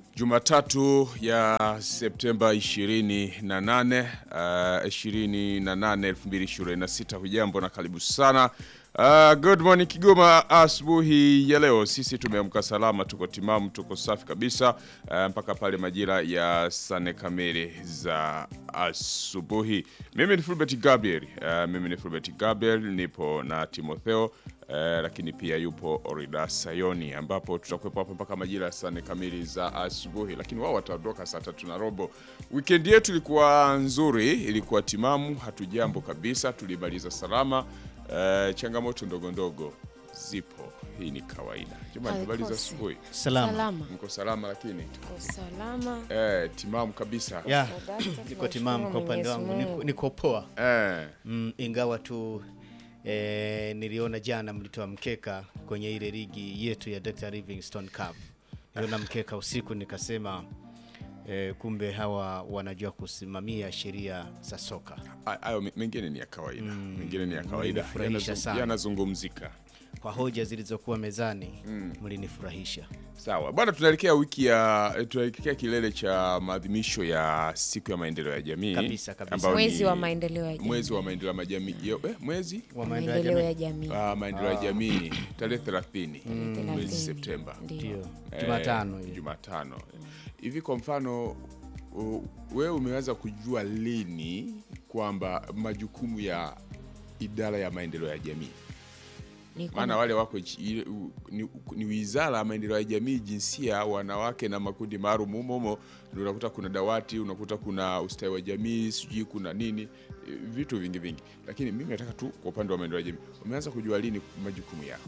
Jumatatu ya Septemba 28 uh, 28 2026. Hujambo na karibu sana. Uh, good morning Kigoma. Asubuhi ya leo sisi tumeamka salama, tuko timamu, tuko safi kabisa uh, mpaka pale majira ya sane kamili za asubuhi. Mimi ni Fulbert Gabriel. Uh, mimi ni Fulbert Gabriel, nipo na Timotheo Uh, lakini pia yupo Orida Sayoni ambapo tutakuwepo hapa mpaka majira ya saa nne kamili za asubuhi, lakini wao wataondoka saa tatu na robo. Weekend yetu ilikuwa nzuri, ilikuwa timamu, hatujambo kabisa, tulimaliza salama. Uh, changamoto ndogo ndogo zipo, hii ni kawaida. Jamani, habari za Haikosi. asubuhi, Salama. Salama. mko salama? Lakini Kwa salama. eh, timamu kabisa Ya, Sadaka, niko tunashukuru timamu kwa upande wangu, Mwenyezi niko, Mungu. niko poa eh, mm, ingawa tu eh, niliona jana mlitoa mkeka kwenye ile ligi yetu ya Dr. Livingstone Cup. Niliona mkeka usiku nikasema eh, kumbe hawa wanajua kusimamia sheria za soka. hayo me- mengine ni ya kawaida, mengine ni ya kawaida, Mlinifurahisha Yanazung- sana. yanazungumzika. Kwa hoja zilizokuwa mezani mlinifurahisha. Sawa bwana, tunaelekea wiki ya tunaelekea kilele cha maadhimisho ya siku ya maendeleo ya jamii Kabisa, kabisa. ambao Mwezi ni wa maendeleo ya jamii. mwezi wa maendeleo ya majamii yo- eh, mwezi Wa maendeleo ya Maendeleo jamii. ya jamii. ah, maendeleo ya jamii tarehe 30 Tarehe mwezi 30. Septemba Ndio. Ndio. Eh, Jumatano hiyo. Jumatano hivi. Kwa mfano u- wewe umeweza kujua lini kwamba majukumu ya idara ya maendeleo ya jamii Nilikuwa maana na- wale wako chi- ile- u- ni, ni wizara ya maendeleo ya jamii, jinsia, wanawake na makundi maalum. Humo humo ndio unakuta kuna dawati, unakuta kuna ustawi wa jamii, sijui kuna nini, eh, vitu vingi vingi. Lakini mimi nataka tu kwa upande wa maendeleo ya jamii, umeanza kujua lini majukumu yao?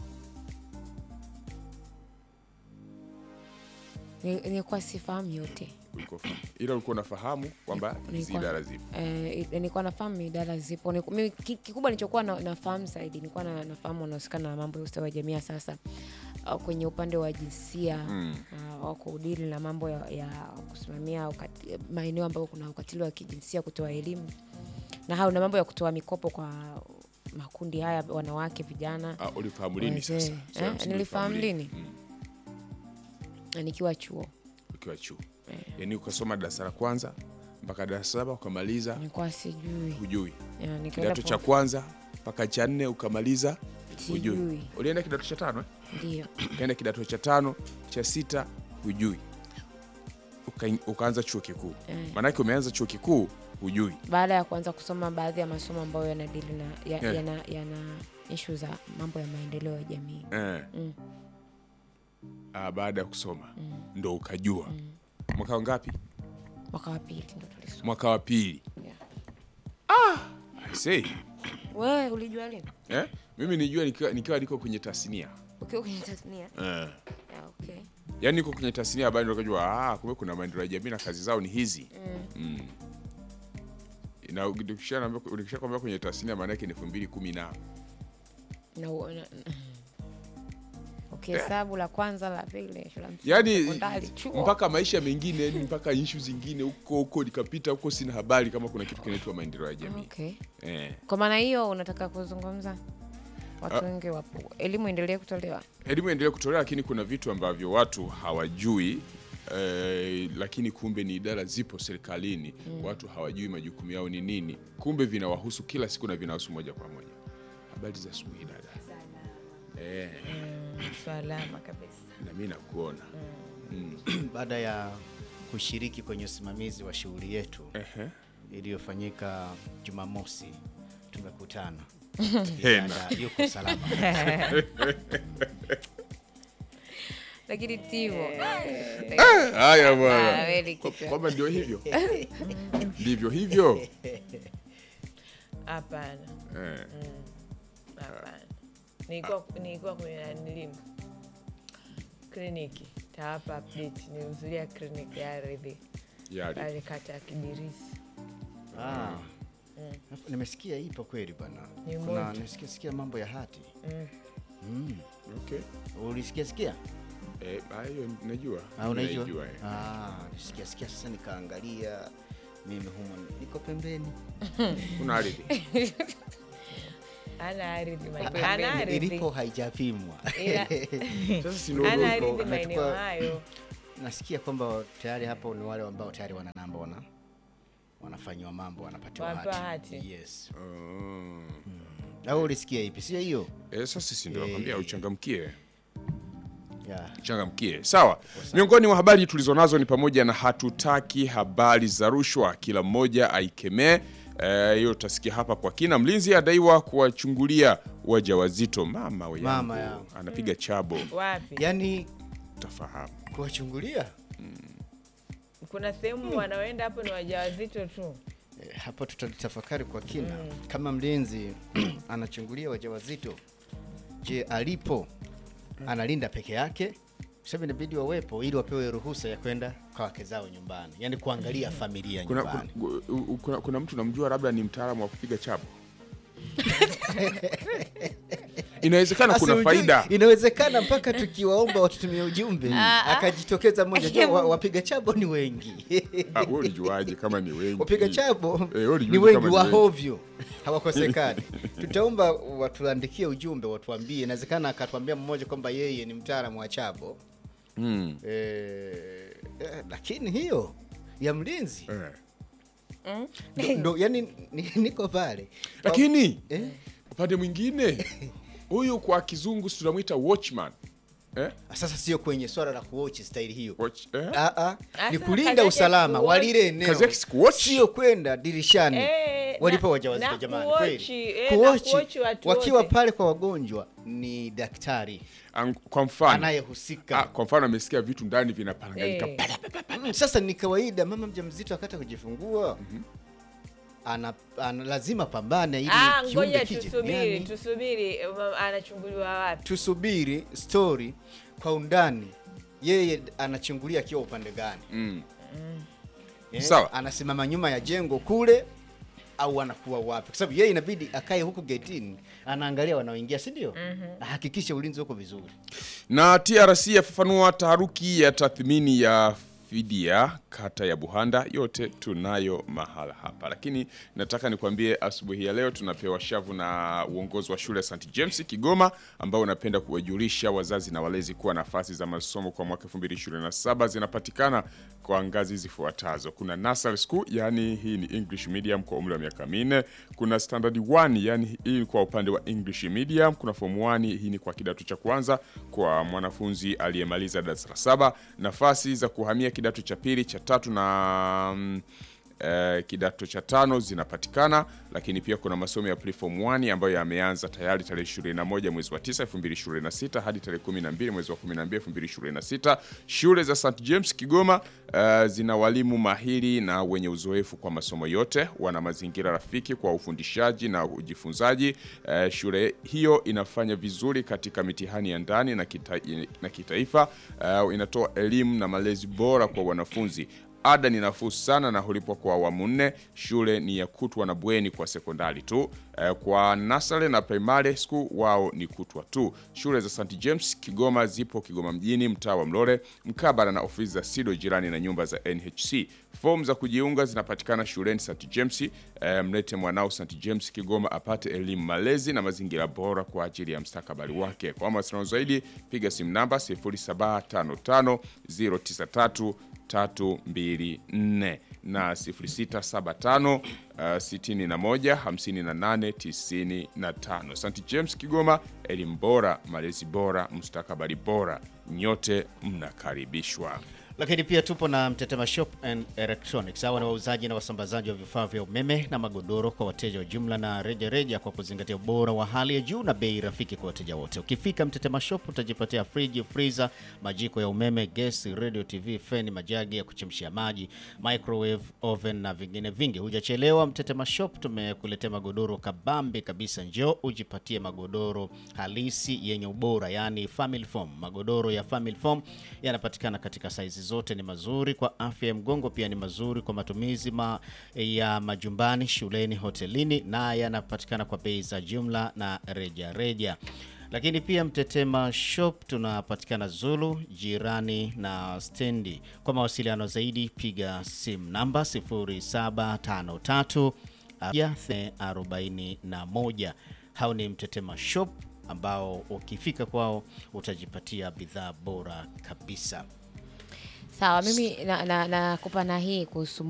ni- nilikuwa sifahamu yote. Ulikuwa fahamu. ila ulikuwa unafahamu kwamba hizi Nilikuwa- idara zipo. Eh, nilikuwa nafahamu idara zipo. Niku- mimi ki- Kikubwa nilichokuwa na, nafahamu zaidi nilikuwa na, nafahamu wanahusikana na mambo ya ustawi wa jamii sasa uh, kwenye upande wa jinsia Mm. uh, wa kudili na mambo ya, ya kusimamia ukati- maeneo ambayo kuna ukatili wa kijinsia, kutoa elimu na hao na mambo ya kutoa mikopo kwa makundi haya, wanawake, vijana Ah, ulifahamu lini wazee. sasa? Swala Eh, msingi nilifahamu ulifahamu lini? Mm, na nikiwa chuo ukiwa chuo, yaani ukasoma darasa la kwanza mpaka darasa saba ukamaliza, nilikuwa sijui hujui Ya, nikaenda kidato cha form- kwanza mpaka cha nne ukamaliza hujui. sijui Ulienda kidato cha tano eh? ndio Ukaenda kidato cha tano cha sita hujui, Uka, ukaanza chuo kikuu Eh. maanake umeanza chuo kikuu hujui. baada ya kuanza kusoma baadhi ya masomo ambayo yanadili na ya, Yeah. yana, yana ishu za mambo ya maendeleo ya jamii Eh. Mm. Ah, baada ya kusoma ndo ukajua. Mwaka wangapi? mwaka wa pili ndo tulisoma. Mwaka wa pili. Yeah. I say, Wewe ulijua lini eh? Mimi nijua nikiwa, nikiwa niko kwenye tasnia ukiwa kwenye tasnia? eh. Yeah, okay. Yaani niko kwenye tasnia habari ndo kujua ah, kumbe kuna maendeleo ya jamii na kazi zao ni hizi mm. na ukisha kwambia kwenye tasnia maana yake ni elfu mbili kumi na na, u- na, ukihesabu la kwanza la pili shule ya msingi, yaani sekondari, chuo. mpaka maisha mengine yani mpaka ishu zingine huko huko nikapita huko, sina habari kama kuna kitu kinaitwa maendeleo ya jamii okay. eh. Kwa maana hiyo unataka kuzungumza watu wengi wapo, elimu endelee kutolewa. Elimu endelee kutolewa, lakini kuna vitu ambavyo watu hawajui eh, lakini kumbe ni idara zipo serikalini watu hawajui majukumu yao ni nini, kumbe vinawahusu kila siku na vinahusu moja kwa moja. Habari za asubuhi dada. Eh, Salama kabisa. na mimi nakuona Baada ya kushiriki kwenye usimamizi wa shughuli yetu Ehe. iliyofanyika Jumamosi, tumekutana Tena. Dada yuko salama. Lakini Timo Haya Ah, bwana, kweli Kwa- kichwa. kwamba ndio hivyo ndivyo hivyo Hapana, eh. hapana. Nilikuwa nilikuwa kwenye nanilimu kliniki tawapa update. Nilihudhuria kliniki ya ardhi Yali. pale kata ya Kibirisi. Ah. Nimesikia ipo kweli bwana. Ni Kuna moto. nimesikia sikia mambo ya hati. Mm. Mm. Okay. Ulisikia sikia? Eh, hayo najua. Ah, unaijua? Naijua, eh. Ah, nisikia sikia sasa nikaangalia mimi humo niko pembeni. Kuna ardhi. Ana ardhi ma- Pembeni. ana ardhi Ilipo haijapimwa. ila Sasa si ndio ana ndio ardhi iko- maeneo Nachukua- hayo. nasikia kwamba tayari hapo ni wale ambao tayari wana namba wana wanafanyiwa mambo wanapatiwa Wanapewa hati. hati. Yes. Mm. Au ulisikia ipi? Sio hiyo? Eh, sasa sisi ndio Eh. nakwambia uchangamkie. Yeah. changamkie sawa miongoni mwa habari tulizonazo ni pamoja na hatutaki habari za rushwa kila mmoja aikemee Eh, hiyo utasikia hapa kwa kina mlinzi adaiwa kuwachungulia wajawazito mama we Mama yangu, yangu. anapiga chabo Wapi? Yaani utafahamu kuwachungulia Kuna sehemu wanaoenda hapo ni wajawazito tu. Eh, hapo tutalitafakari kwa kina kama mlinzi anachungulia wajawazito je alipo analinda peke yake sababu inabidi wawepo ili wapewe ruhusa ya kwenda kwa wake zao nyumbani yaani kuangalia familia kuna, nyumbani kuna, kuna, kuna, kuna mtu namjua labda ni mtaalamu wa kupiga chabo inawezekana kuna Asi, faida ujui, inawezekana mpaka tukiwaomba watutumie ujumbe akajitokeza mmoja jua, wa- wapiga chabo ni wengi Ah, wewe ulijuaje kama ni wengi wapiga chabo Eh, wewe ulijuaje ni wengi kama ni wengi? wahovyo hawakosekani tutaomba watuandikie ujumbe watuambie inawezekana akatuambia mmoja kwamba yeye ni mtaalamu wa chabo Mm, eh, eh, lakini hiyo ya mlinzi eh. ndo, ndo yani ni- niko pale lakini eh? upande mwingine huyu kwa kizungu si tunamwita watchman eh? sasa sio kwenye swala la kuochi staili hiyo Watch, eh? Ah, ah, ni Asa, kulinda kazi yake usalama kuwatch. wa lile eneo Kazi yake si kuwatch? sio kwenda dirishani Eh, walipo na- wajawazito na jamani kuwatch, kweli eh, na Kuwatch, kuwatch watu wakiwa wote. pale kwa wagonjwa ni daktari Ang- kwa mfano ah, anayehusika kwa mfano amesikia vitu ndani vinaparanganyika Eh. Mm, sasa ni kawaida mama mjamzito akata kujifungua ana, ana lazima pambane ili Ah, kiumbe ngoja kije tusubiri, duniani. tusubiri um, anachunguliwa wapi? tusubiri story kwa undani yeye anachungulia akiwa upande gani mm. Eh, Sawa. anasimama nyuma ya jengo kule au anakuwa wapi kwa sababu yeye inabidi akae huku getini anaangalia wanaoingia si ndio ahakikishe ulinzi uko vizuri na trc yafafanua taharuki ya tathmini ya fidia kata ya buhanda yote tunayo mahala hapa lakini nataka nikwambie asubuhi ya leo tunapewa shavu na uongozi wa shule ya st james kigoma ambao unapenda kuwajulisha wazazi na walezi kuwa nafasi za masomo kwa mwaka 2027 zinapatikana kwa ngazi zifuatazo kuna nursery school yani hii ni english medium kwa umri wa miaka minne kuna standard 1 yani hii kwa upande wa english medium kuna form 1 hii ni kwa kidato cha kwanza kwa mwanafunzi aliyemaliza darasa la saba nafasi za kuhamia kidato cha pili cha tatu na mm, eh, kidato cha tano zinapatikana lakini pia kuna masomo ya preform 1 ambayo yameanza tayari tarehe 21 mwezi wa 9 2026 hadi tarehe 12 mwezi wa 12 2026 shule za St James Kigoma eh, zina walimu mahiri na wenye uzoefu kwa masomo yote wana mazingira rafiki kwa ufundishaji na ujifunzaji eh, shule hiyo inafanya vizuri katika mitihani ya ndani na, kita, na kitaifa eh, inatoa elimu na malezi bora kwa wanafunzi ada ni nafuu sana na hulipwa kwa awamu nne. Shule ni ya kutwa na bweni kwa sekondari tu. Eh, Kwa nasare na primary school wao ni kutwa tu. Shule za St James Kigoma zipo Kigoma mjini, mtaa wa Mlole, mkabala na ofisi za SIDO jirani na nyumba za NHC. Fomu za kujiunga zinapatikana shuleni St James. Eh, mlete mwanao St James Kigoma apate elimu, malezi na mazingira bora kwa ajili ya mstakabali wake. Kwa mawasiliano zaidi piga simu namba 0755 093 324 na 0675 uh, 61 58 95. St James Kigoma, elimu bora, malezi bora, mustakabali bora. Nyote mnakaribishwa. lakini pia tupo na Mtetema Shop and Electronics. Hawa ni wauzaji na wasambazaji wa vifaa vya umeme na magodoro kwa wateja wa jumla na reja reja, kwa kuzingatia ubora wa hali ya juu na bei rafiki kwa wateja wote. Ukifika Mtetema Shop utajipatia friji, freezer, majiko ya umeme, gesi, radio, TV, feni, majagi ya kuchemshia maji, microwave, oven na vingine vingi. Hujachelewa, Mtetema Shop tumekuletea magodoro kabambe kabisa. Njoo ujipatie magodoro halisi yenye ubora, yani family foam. Magodoro ya family foam yanapatikana katika saizi zote, ni mazuri kwa afya ya mgongo, pia ni mazuri kwa matumizi ma, ya majumbani, shuleni, hotelini na yanapatikana kwa bei za jumla na reja reja. Lakini pia Mtetema Shop tunapatikana Zulu jirani na stendi. Kwa mawasiliano zaidi piga simu namba 0753 41. Hao ni Mtetema Shop ambao ukifika kwao utajipatia bidhaa bora kabisa. Sawa, mimi nakupa na, na, nakupa na hii kuhusu